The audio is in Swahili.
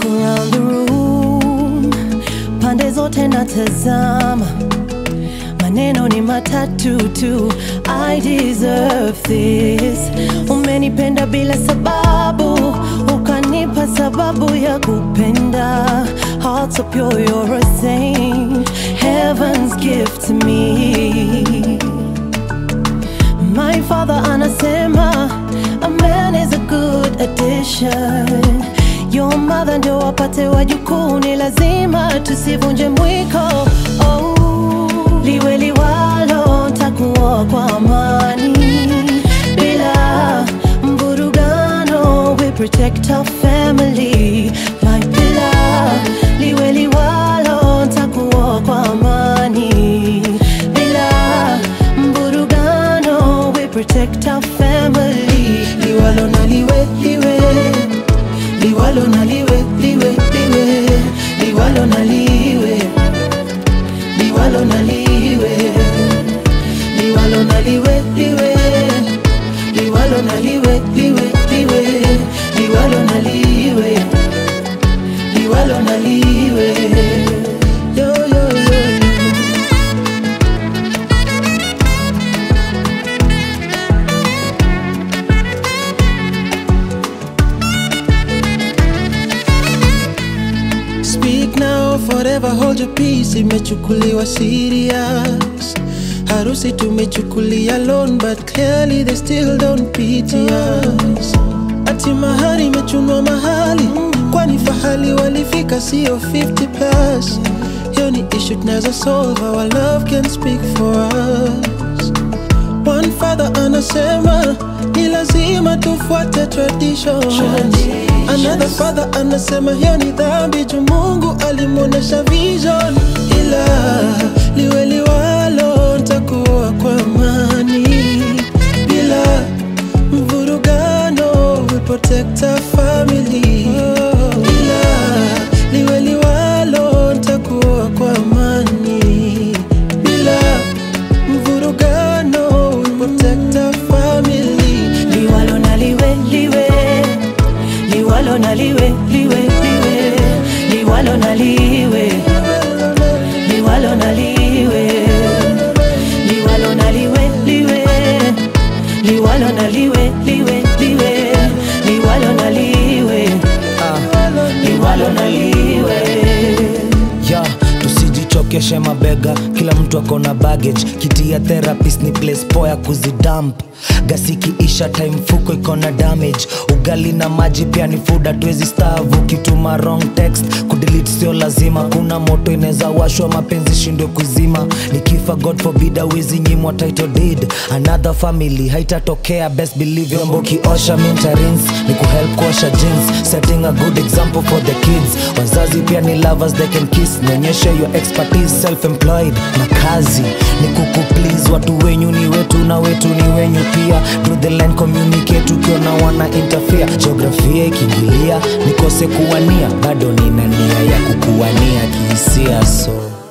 look around the room, pande zote natazama, maneno ni matatu tu. I deserve this. Umenipenda bila sababu, ukanipa sababu ya kupenda. Heart so pure, you're a saint, heaven's gift to me. My father anasema a man is a good addition. Your mother ndio wapate wajukuu, ni lazima tusivunje mwiko. Oh, liwe liwalo, takuoa kwa amani bila mvurugano. We protect our family, my pillar. Liwe liwalo, takuoa kwa amani bila mvurugano. We protect our family, liwalo na liwe liwe liwalo na liwe liwe liwe liwalo na liwe liwalo na liwe liwalo na liwe liwe liwalo na liwe liwe liwe liwalo na liwe liwalo na liwe yo yo yo yo Speak now, forever hold your peace. Imechukuliwa serious. Harusi tumechukulia loan, but clearly they still don't pity us. Ati mahari imechunwa mahali, kwani fahali walifika sio 50 plus. Hiyo ni issue tunaweza solve, our love can speak for us. One father anasema ni lazima tufuate traditions. Another father anasema hiyo ni dhambi juu Mungu alimwonyesha vision, ila liwe liwalo, ntakuwa kwa amani bila mvurugano. We protect our family, ila liwe liwalo, ntakuwa kwa amani bila mvurugano. We protect our family. liwalo na liwe liwe liwalo na liwe liwe liwe liwalo na liwe liwalo na liwe liwalo na liwe liwe liwalo na liwe liwe liwe liwalo na liwe liwalo na liwe ya tusijichokeshe mabega kila mtu ako na baggage kiti ya therapist ni place poa ya kuzidamp gasiki isha time fuko iko na damage ugali na maji pia ni food hatuwezi stavu kituma wrong text kudelete sio lazima kuna moto inaweza washwa mapenzi shindwe kuzima nikifa god forbid awezi nyimwa title deed another family haitatokea best believe vyombo kiosha mintarins ni kuhelp kuosha jeans setting a good example for the kids wazazi pia ni lovers they can kiss nionyeshe your expertise self employed na kazi ni kukuplease watu wenyu ni wetu na wetu ni wenyu pia Draw the line communicate ukiona wana interfere geografia ikiingilia nikose kuwania bado nina nia ya kukuwania kihisia so